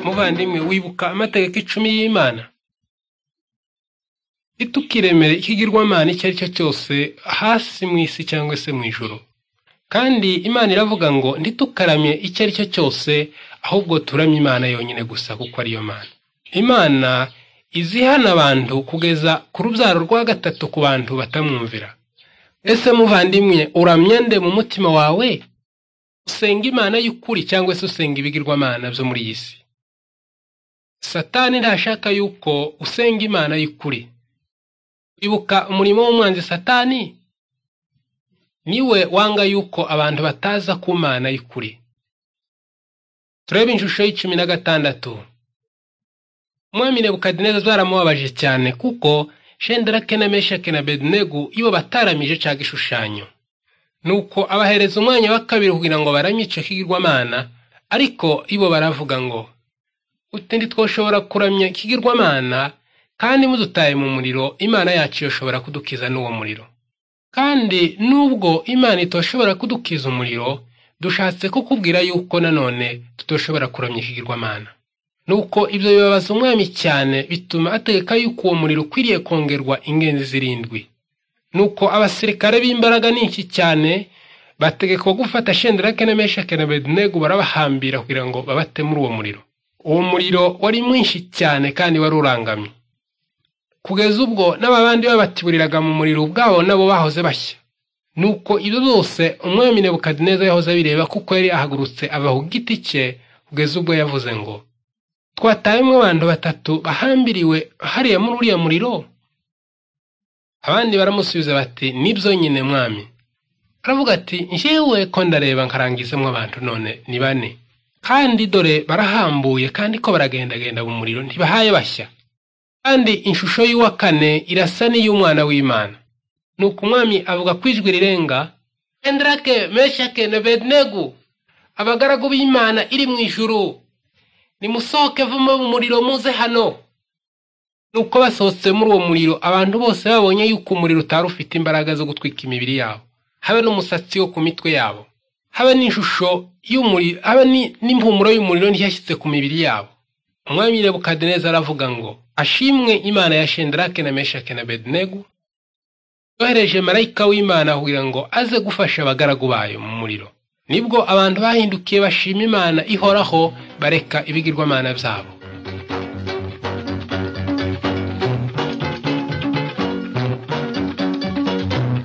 muvandimwe wibuka amategeko icumi y'imana itukiremere ikigirwamana icyo ari cyo cyose hasi mu isi cyangwa se mu ijoro kandi imana iravuga ngo ntitukaramye icyo ari cyo cyose ahubwo turamye imana yonyine gusa kuko ariyo mana imana izihana abantu kugeza ku rubyaro rwa gatatu ku bantu batamwumvira ese muvandimwe uramya nde mu mutima wawe usenga imana y'ukuri cyangwa se usenga ibigirwamana byo muri iyi si satani ntashaka yuko usenga imana y'ukuri ibuka umurimo w'umwanzi satani niwe wanga yuko abantu bataza ku mana y'ukuri turebe inshusho y'icumi na gatandatu umwami nebukadineza zaramubabaje cyane kuko shenderake na meshake na bedenegu iyo bataramije cyaga igishushanyo nuko abahereza umwanya wa kabiri kugira ngo baramye icyo kigirwamana ariko ibo baravuga ngo uti ntitwoshobora kuramya ikigirwamana kandi mudutaye mu muriro imana yacu yoshobora kudukiza n'uwo muriro kandi nubwo imana itoshobora kudukiza umuriro dushatse kukubwira yuko nanone tutoshobora kuramya ikigirwamana nuko ibyo bibabaza umwami cyane bituma ategeka yuko uwo muriro ukwiriye kongerwa ingenzi zirindwi nuko abasirikare b'imbaraga nyinshi cyane bategekwa gufata shenderake na meshake na bedenegu barabahambira kugira ngo babate muri uwo muriro uwo muriro wari mwinshi cyane kandi wari urangamye kugeza ubwo n'ababandi babatiburiraga mu muriro ubwabo nabo bahoze bashya nuko ibyo byose umwami nebukadineza yahoze abireba kuko yari ahagurutse ava ku giti cye kugeza ubwo yavuze ngo twatayemo abantu batatu bahambiriwe hariya muri uriya muriro abandi baramusubiza bati nibyo nyine mwami aravuga ati njyewe ko ndareba nkarangizemo abantu none ni bane kandi dore barahambuye kandi ko baragendagenda mu muriro ntibahaye bashya kandi ishusho y'uwa kane irasa n'iy'umwana w'imana ni uko umwami avuga ku ijwi rirenga enderake meshake na bedenegu abagaragu b'imana iri mu ijuru nimusohoke vumo mu muriro muze hano nuko basohotse muri uwo muriro abantu bose babonye yuko umuriro utari ufite imbaraga zo gutwika imibiri yabo habe n'umusatsi wo ku mitwe yabo habe n'ishusho y'umuriro habe n'impumuro y'umuriro ntiyashyize ku mibiri yabo umwami nebukadineza aravuga ngo ashimwe imana ya shenderake na meshake na bedenegu yohereje marayika w'imana kugira ngo aze gufasha abagaragu bayo mu muriro nibwo abantu bahindukiye bashima imana ihoraho bareka ibigirwamana byabo